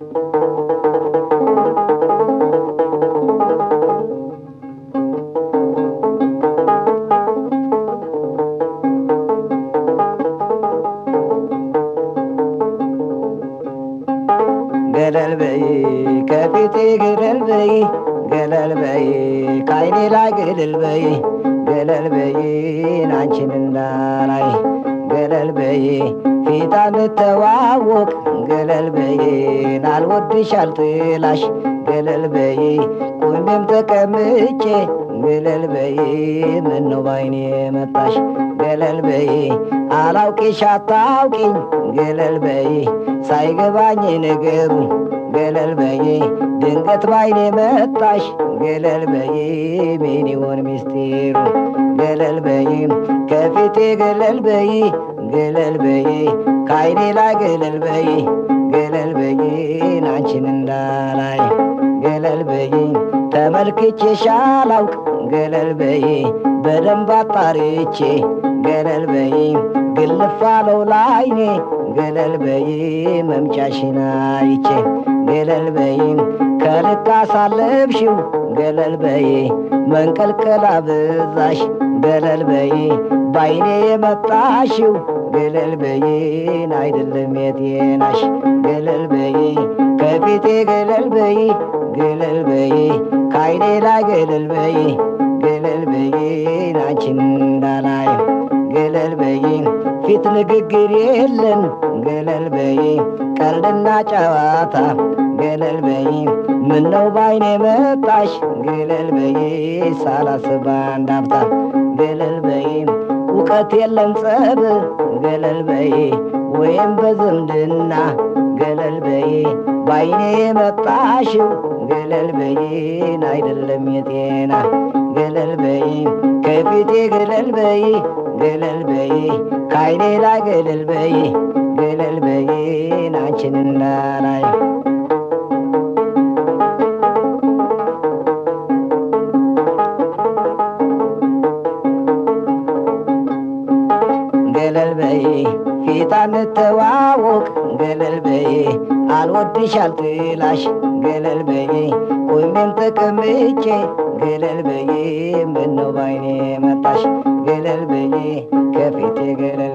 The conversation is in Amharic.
ገለል በይ ከፊቴ ገለል በይ ገለል በይ ከአይኔ ላይ ገለል በይ ገለል በይ አንቺን እንዳላይ ገለል በይ ፊት አንተዋወቅ ገለል በይ ናልወድሽ አልጥላሽ ገለል በይ ቁሜም ተቀምጬ ገለል በይ ምነው ባይኔ መጣሽ ገለል በይ አላውቅሽ አታውቂኝ ገለል በይ ሳይገባኝ ነገሩ ገለል በይ ድንገት ባይኔ መጣሽ ገለል በይ ምን ይሆን ሚስጢሩ ገለል በይ ከፊቴ ገለል በይ ገለል በይ ከአይኔ ላይ ገለል በይ ገለል በይ አንቺን እንዳላይ ገለል በይ ተመልክቼሽ አላውቅ ገለል በይ በደንብ አጣርቼ ገለል በይ ግልፍ አለው ላይኔ ገለል በይ መምጫሽን አይቼ ገለል በይ ከልክ አሳለፍሽው ገለል በይ መንቀልቀል አበዛሽ ገለል በይ ባይኔ የመጣሽው ገለል በይን አይደለም የጤናሽ ገለል በይ ከፊቴ ገለል በይ ገለል በይ ከአይኔ ላይ ገለል በይ ገለል በይን አንቺን እንዳላይ ገለል በይ ፊት ንግግር የለን ገለል በይ ቀልድና ጨዋታ ገለል በይ ምነው ባይኔ መጣሽ ገለል በይ ሳላስብ አንድ አፍታ ገለል በይ እውቀት የለም ጸብ ገለል በይ ወይም በዝምድና ገለል በይ ባይኔ የመጣሽው ገለል በይን አይደለም የጤና ገለል በይ ከፊቴ ገለል በይ ገለል በይ ከአይኔ ላይ ገለል በይ ገለል በይን አንቺን እንዳላይ ገለል በይ ፊት አንተዋወቅ ገለል በይ አልወድሽ አልጥላሽ ገለል በይ ቁሜም ተቀምጬ ገለል በይ ምነው ባይኔ መጣሽ ገለል በይ ከፊቴ ገለል